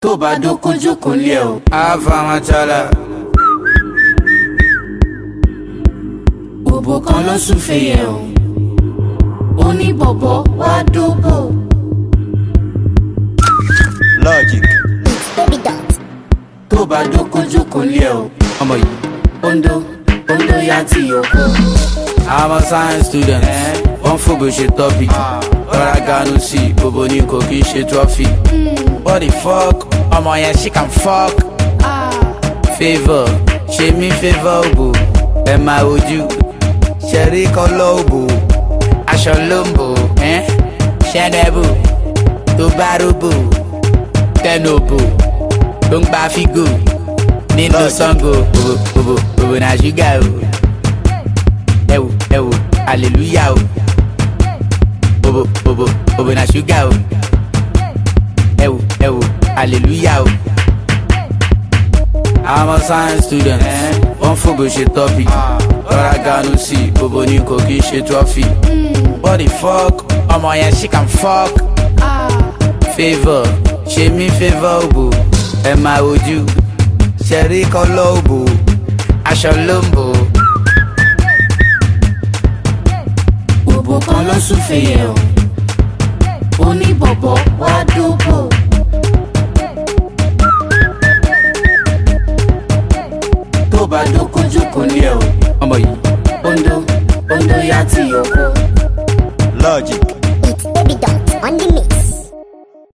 tó bá dókójókòó lé o. Avamatala. òbò kan ló sùn fèyẹ o. ó ní bọ̀bọ̀ wá dóbò. Logic. Baby dot. tó bá dókójókòó lé o. Ọmọ yìí. ondo ondo ya ti yòókù. I'm a science student. Wọ́n fògbè ṣe topic. Rọra ganu sí i, bòbò ní kò kí n ṣe trophy. What the fuck? Ọmọ yẹn she can fuck. Favour, ṣe mí favour òbò. Ẹ máa wojú. Ṣẹ̀rí kọ́lọ́ òbò. Aṣọ ló ń bò. Ṣẹ́nẹ́bù. Tó bá róbò. Tẹ́nu òbò. Ló ń gba fígò. Nínú Lọ́ọ̀jì. sango. Bòbò bòbò bòbò náà ṣúgà o ẹ wò ẹ wò hallelujah o bobo bobo bobo na sugar o ẹ wò ẹ wò hallelujah o. I'm a science student wọ́n fògbè ṣe topic rọra ganu sí i bobo ní kò kí n ṣe trophy. what the fuck ọmọ yẹn she can fuck. favour ṣe mí favour òbò ẹ máa wojú ṣẹ̀rí kọ́lọ́ òbò aṣọ ló ń bò ó. òbò kan ló sùn fèyẹ o. ó ní bọ̀bọ̀ wá dóbò. tó bá dókójókòó lé o. ọmọ yìí. ondo ondo ya ti yòókù. Logic.